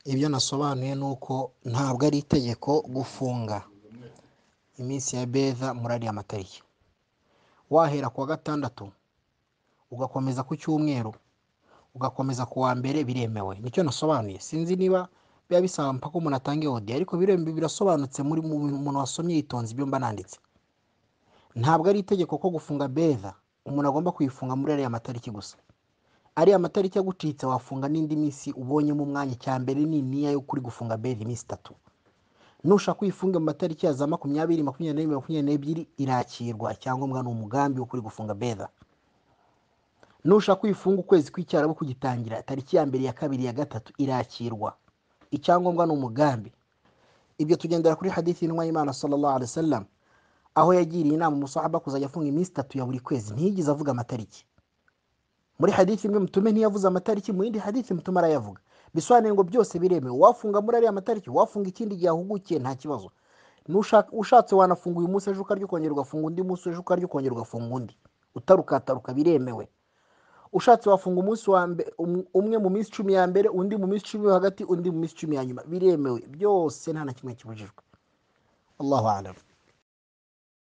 ibyo nasobanuye ni uko ntabwo ari itegeko gufunga iminsi ya beza muri ariya matariki wahera ku wa gatandatu ugakomeza ku cyumweru ugakomeza ku wa mbere biremewe nicyo nasobanuye sinzi niba biba bisaba mpaka umuntu atanga odi ariko birasobanutse muri umuntu wasomye yitonze ibyo mba nanditse ntabwo ari itegeko ko gufunga beza umuntu agomba kuyifunga muri ariya matariki gusa ariya matariki agucitse wafunga n'indi minsi ubonyemo umwanya icya mbere ni niya yo kuri gufunga beza iminsi itatu nushaka uyifunga mu matariki ya za makumyabiri makumyabiri n'imwe makumyabiri n'ebyiri irakirwa icyangombwa ni umugambi wo kuri gufunga beza nushaka uyifunga ukwezi kw'icyarabu kugitangira tariki ya mbere ya kabiri ya gatatu irakirwa icyangombwa ni umugambi ibyo tugendera kuri hadithi y'intumwa y'imana sallallahu alaihi wasallam aho yagiriye inama umusahaba kuzajya afunga iminsi itatu ya buri kwezi ntiyigeze avuga amatariki muri hadithi imwe mutume ntiyavuze amatariki mu yindi hadithi mutume arayavuga bisobanuye ngo byose biremewe wafunga muri ariya matariki wafunga ikindi gihe ahugukiye nta kibazo ushatse wanafunga uyu munsi ejo ukarya ukongera ugafunga undi munsi ejo ukarya ukongera ugafunga undi utarukataruka biremewe ushatse wafunga umunsi wa mbere umwe mu minsi icumi ya mbere undi mu minsi icumi yo hagati undi mu minsi icumi ya nyuma biremewe byose nta na kimwe kibujijwe allahu alamu